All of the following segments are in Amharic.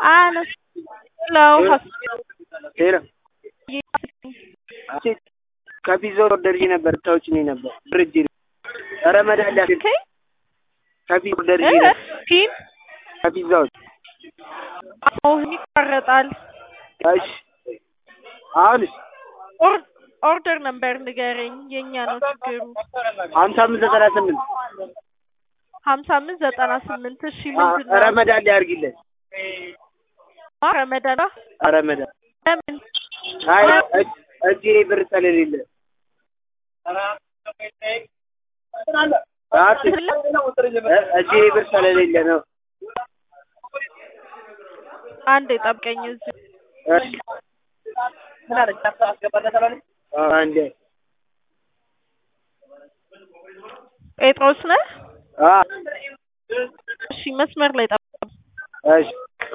አነሳለሁ ሄሎ ከፒዛው ኦርደር ይዤ ነበር ታውጭኝ ነበር ፍሪጅ ኧረ መድኃኒዓለም ከፒዛ ኦርደር ይዤ ነበር ፒን ከፒዛው አሁን ይቋረጣል። እሺ አሁንስ ኦር- ኦርደር ነምበር ንገረኝ። የኛ ነው ችግሩ። ሀምሳ አምስት ዘጠና ስምንት ሀምሳ አምስት ዘጠና ስምንት እሺ ምንድን ነው? ረመዳን ላይ አድርጊለት ረመዳን ረመዳን ለምን አይ እጅ- እጄ ብር ስለሌለ አት- እ- እጄ ብር ስለሌለ ነው አንድ የጠብቀኝ እዚህ እሺ አዎ፣ አንዴ ጴጥሮስ ነህ? አዎ እሺ መስመር ላይ ጠብቀኝ። እሺ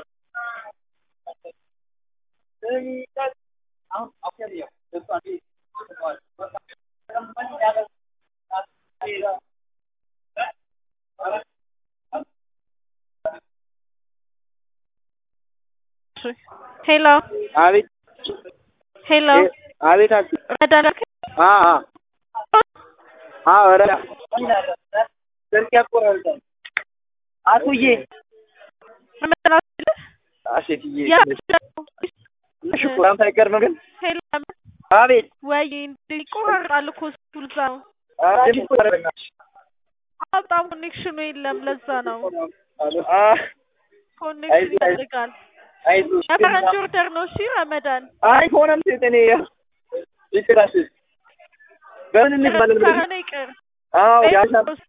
ሄሎ አቤት ሄሎ እ- አቤት አልኩ ረመዳን አልከኝ? አዎ አዎ አዎ ኧረ ስልክ ያቆራርጣል አቱዬ ረመዳን አልከኝ? አሴትዬ ያ ሽኩራም ሳይቀር ነው ግን ሄሎ አቤት ወይ እንዴ ይቆራርጣል እኮ እሱ ለዛ ነው። ድምፅ ይቆራረጣል። አዎ፣ በጣም ኮኔክሽኑ የለም ለዛ ነው። አ ኮኔክሽን አይዞህ፣ አይዞህ። ይፈልጋል። አይዞሽ የፈረንጅ ኦርደር ነው እሺ ረመዳን አይ ከሆነም እኔ ይቅራሽ በምን እንባለን ከረ ብለሽ ነው ይቅር አዎ ያሻ ጴጥሮስ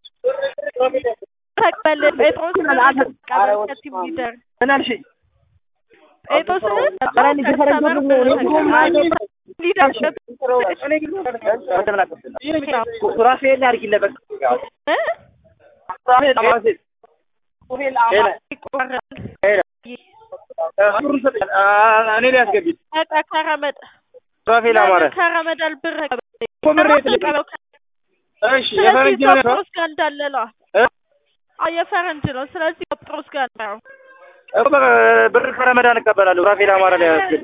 ተቀበል ጴጥሮስ ተቀበል ከቲም ሊደር ምን አልሽኝ? ጴጥሮስ ኧረ እኔ የፈረንጅ ወንድም ነው። እኔ ሊደር እኔ ግን እንደምን አውቃለሁ? ሱራፌል አድርጊለት በቃ እ? ሱራፌል ሱራፌል ሄለ ይቆራል ሄለ ብሩን ሰጠኝ። አ- እኔ ላይ አስገቢኝ በቃ ከረመድ ሱራፌል አማረ ከረመዳን ብር እኮ ምሬ ትልቅ እሺ ስለዚህ የፈረንጅ ነው ጴጥሮስ ጋር እንዳለለዋ እ? አዎ የፈረንጅ ነው ስለዚህ ጴጥሮስ ጋር ነው እኮ በ- ብር ከረመዳን እቀበላለሁ። ሱራፌል አማረ ላይ አስገቢኝ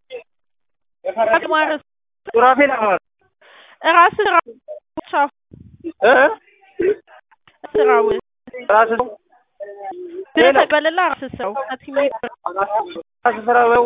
አግማረስ ሱራፌል አማረ ራስህ ስራው እ ስራው ራስህ ብር ተቀበልና ራስህ ስራው ከቲም ሊደር ራስህ ስራ